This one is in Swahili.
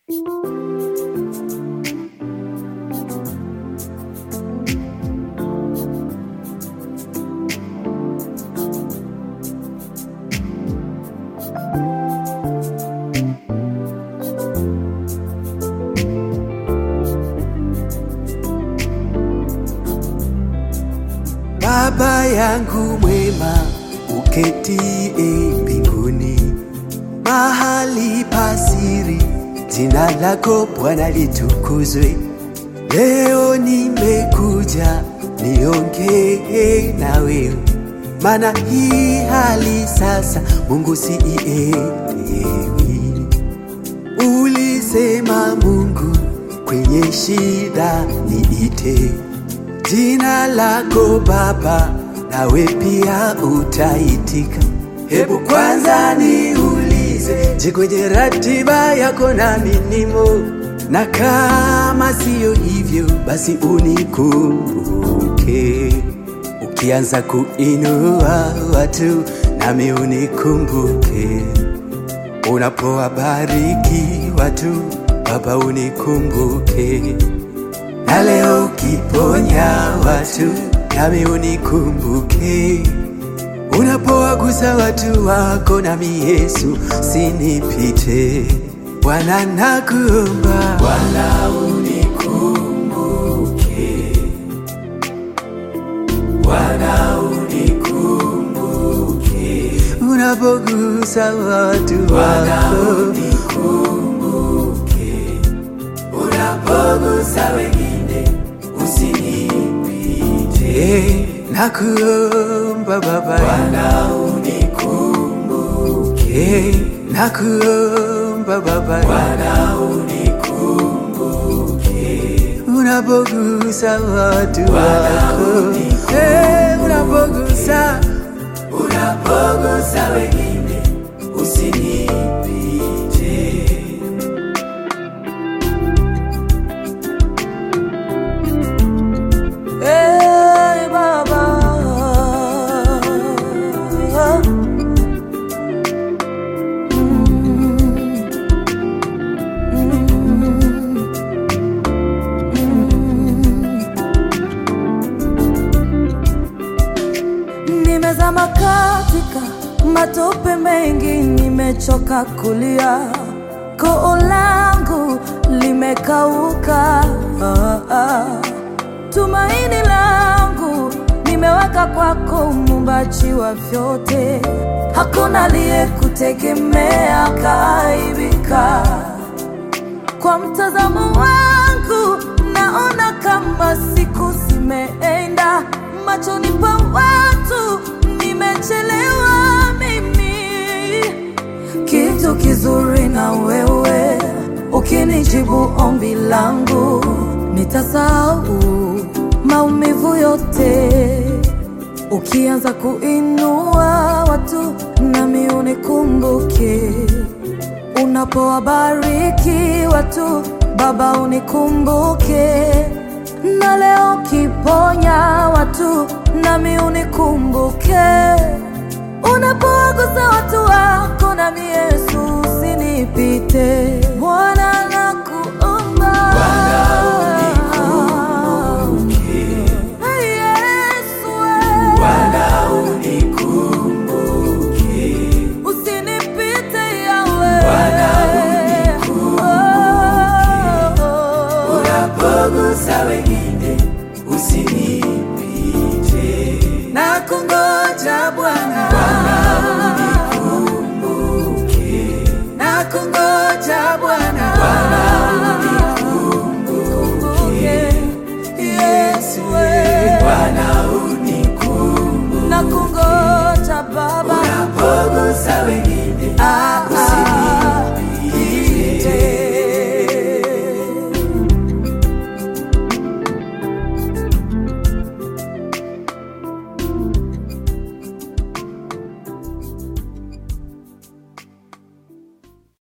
Baba yangu mwema uketie mbinguni, mahali pasiri, jina lako Bwana litukuzwe. Leo nimekuja niongee na wewe, maana hii hali sasa Mungu siielewi. Ulisema Mungu kwenye shida niite jina lako Baba, nawe pia utaitika. Hebu kwanza niulize, je, kwenye ratiba yako nami nimo? Na kama siyo hivyo, basi unikumbuke. Ukianza kuinua watu, nami unikumbuke. Unapowabariki watu, Baba unikumbuke na leo ukiponya watu nami unikumbuke, unapowagusa watu wako nami Yesu sinipite. Bwana nakuomba, Bwana unikumbuke, Bwana unikumbuke, unapogusa watu wako unikumbuke, unapogusa wengine usinipite. Nakuomba Baba, Bwana unikumbuke. Nakuomba Baba, Bwana unikumbuke. Unapogusa watu wako, eh, unapogusa unapogusa wengine usinipite. Hey, Baba. Nimezama katika matope mengi, nimechoka kulia, koo langu limekauka. Ah, ah. Tumaini langu nimeweka kwako, muumbaji wa vyote. Hakuna aliyekutegemea kaaibika. Kwa mtazamo wangu naona kama siku zimeenda, machoni pa watu nimechelewa mimi kitu kizuri na wewe, ukinijibu ombi langu, nitasahau maumivu yote. Ukianza kuinua watu, nami unikumbuke. Unapowabariki watu, Baba unikumbuke. Na leo ukiponya watu, nami unikumbuke. Unapowagusa watu wako nami Yesu usinipite. Bwana nakuomba. Hey, Yesu, eh. Usinipite Yawe. Oh, oh, oh. unapogusa wengine usinipite. Na kungoja Bwana,